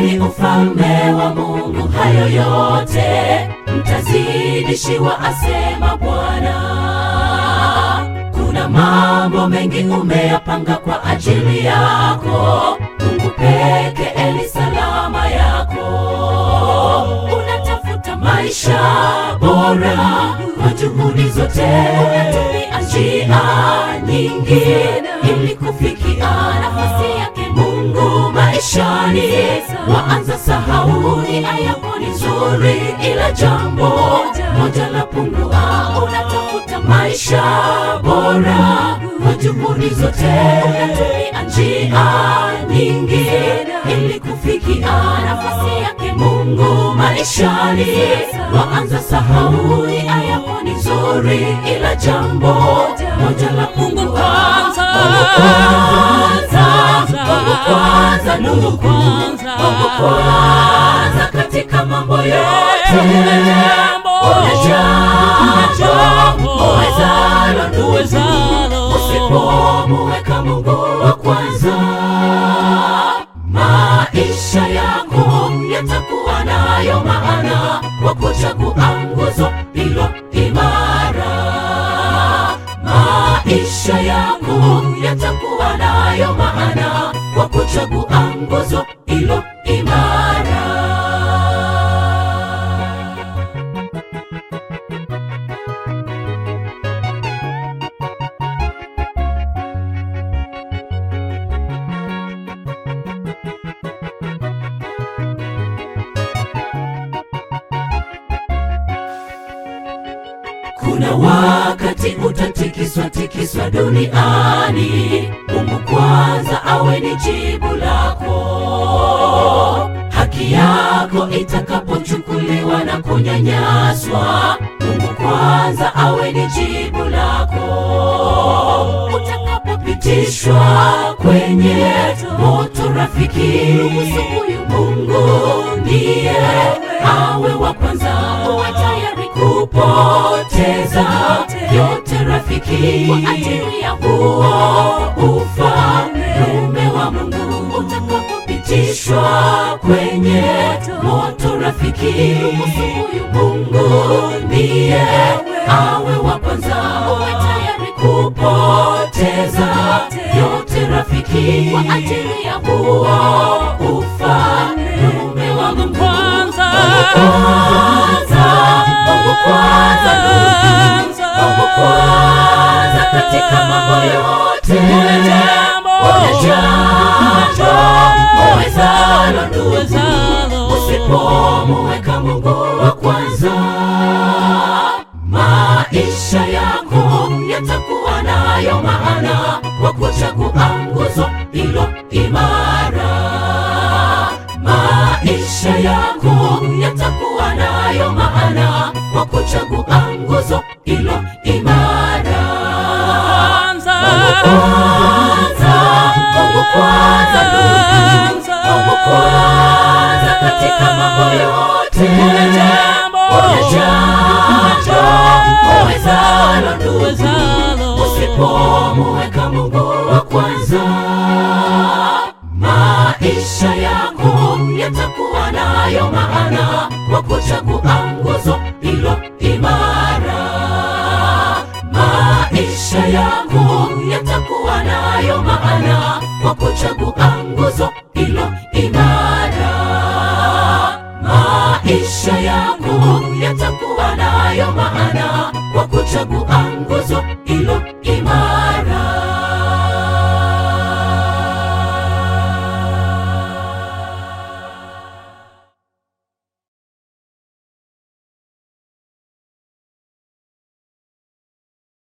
Tafuteni ufalme wa Mungu, hayo yote mtazidishiwa, asema Bwana. Kuna mambo mengi umeyapanga kwa ajili yako, Mungu peke eli salama yako. Unatafuta maisha bora kwa juhudi zote, unatumia njia nyingi ili kufikia nafasi yake Mungu maishani. Waanza sahau nia yako ni nzuri, ila jambo moja la pungua. Unatafuta maisha bora kwa juhudi zote, unatumia njia nyingi ili kufikia nafasi yake Mungu maishani. Waanza sahau nia yako ni nzuri, ila jambo moja la pungua. Mungu kwanza, Mungu kwanza, ndugu, Mungu kwanza katika mambo yote. Kuna jambo uwezalo ndugu, usipomuweka Mungu wa kwanza, maisha yako yatakuwa nayo maana kwa kuchagua nguzo hilo imara. Maisha yako yatakuwa nayo maana kwa kuchagua nguzo hilo imara. Kuna wakati utatikiswa tikiswa duniani, Mungu kwanza awe ni jibu lako. Haki yako itakapochukuliwa na kunyanyaswa, Mungu kwanza awe ni jibu lako. Utakapopitishwa kwenye moto, rafiki, huyu Mungu ndiye awe wa kwanza, uwe tayari kupoteza yote rafiki, kwa ajili ya huo ufalme wa Mungu. Utakapopitishwa kwenye moto, rafiki, huyu Mungu ndiye awe wa kwanza, uwe tayari kupoteza yote rafiki, kwa ajili ya huo ufalme wa Mungu. Kwanza. kwanza, Mungu kwanza, ndugu, Mungu kwanza katika mambo yote. Kuna jambo. Kuna jambo uwezalo ndugu, Uwezalo. usipomuweka Mungu wa kwanza, maisha yako yatakuwa nayo maana kwa kuchagua nguzo hilo imara. Maisha yako yatakuwa nayo maana kwa kuchagua nguzo hilo imara. Kwanza. Kwanza, Mungu kwanza, ndugu, Mungu kwanza katika mambo yote. Kuna jambo. Kuna jambo uwezalo ndugu, Uwezalo. usipomuweka Mungu wa kwanza, maisha yako yatakuwa nayo maana kwa kuchagua nguzo hilo imara. Maisha yako yatakuwa nayo maana kwa kuchagua nguzo hilo imara. Maisha yako yatakuwa nayo maana kwa kuchagua nguzo